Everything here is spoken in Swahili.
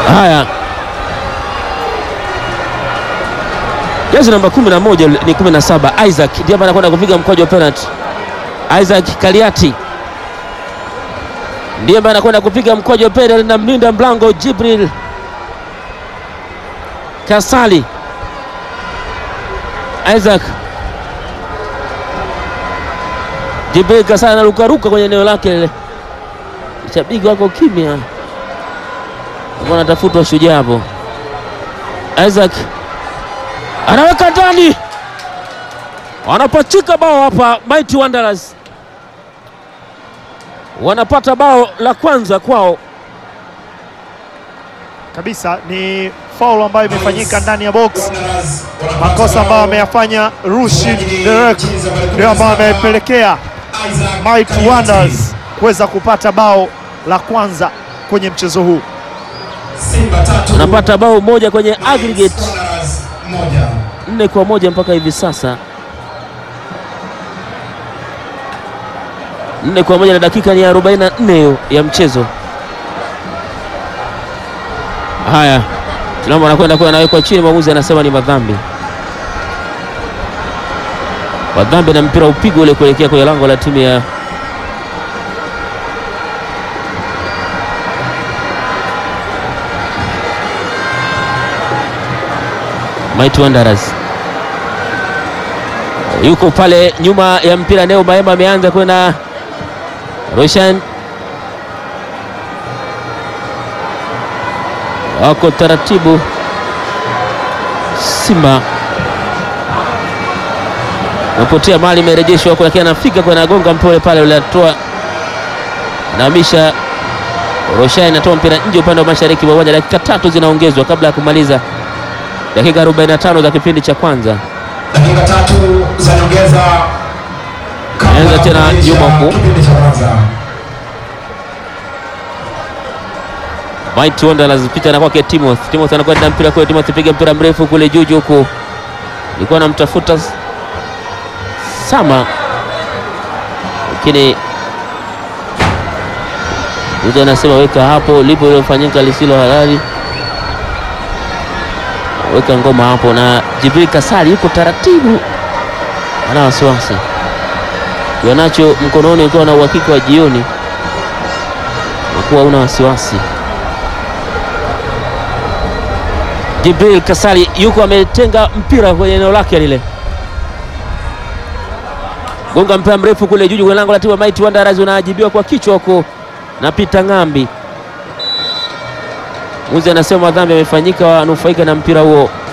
Haya, jezi namba 11 ni 17, Isaac ndiye ambaye anakwenda kupiga mkwaju wa penalty. Isaac Kaliati ndiye ambaye anakwenda kupiga mkwaju wa penalty na mlinda mlango Jibril Kasali. Isaac Jibril Kasali anarukaruka kwenye eneo lake lile, shabiki wako kimya, anatafutwa shujaa hapo. Isaac anaweka ndani, wanapachika bao hapa. Mighty Wanderers wanapata bao la kwanza kwao kabisa. Ni faul ambayo imefanyika ndani ya box, makosa ambayo ameyafanya Rushid Derek ndio ambayo amepelekea Mighty Wanderers kuweza kupata bao la kwanza kwenye mchezo huu. wanapata bao moja kwenye aggregate nne kwa moja mpaka hivi sasa, nne kwa moja na dakika ni 44 hiyo ya mchezo. Haya, tunaomba anakwenda kwa anawekwa chini, mwamuzi anasema ni madhambi, madhambi na mpira upigwa ule kuelekea kwenye lango la timu ya Mighty Wanderers. Yuko pale nyuma ya mpira Neo Maema ameanza kwenda Roshan, wako taratibu Simba napotea mali imerejeshwa huko, lakini anafika kwa anagonga mpole pale, ule atoa anahamisha Roshan, anatoa mpira nje upande wa mashariki mwa uwanja. Dakika tatu zinaongezwa kabla ya kumaliza dakika 45 za kipindi cha kwanza. Dakika tatu za nyongeza kabla Anza ya tena kumaliza nyuma huku. kipindi cha kwanza. Mighty Wanderers pita na kwake Timothy. Timothy anakwenda mpira kwa Timothy, piga mpira mrefu kule juu huku, ilikuwa anamtafuta Sama, lakini mtu anasema weka hapo lipo iliyofanyika lisilo halali, weka ngoma hapo. Na Jibril Kasali yuko taratibu, ana wasiwasi kiwanacho mkononi, ukiwa na uhakika wa jioni, ukuwa una wasiwasi Jibril Kasali yuko ametenga mpira kwenye eneo lake lile, gonga mpira mrefu kule juu kwenye lango la timu ya Mighty Wanderers, unaajibiwa kwa kichwa huko na Peter Ng'ambi. Muzi anasema madhambi yamefanyika, wanufaika na mpira huo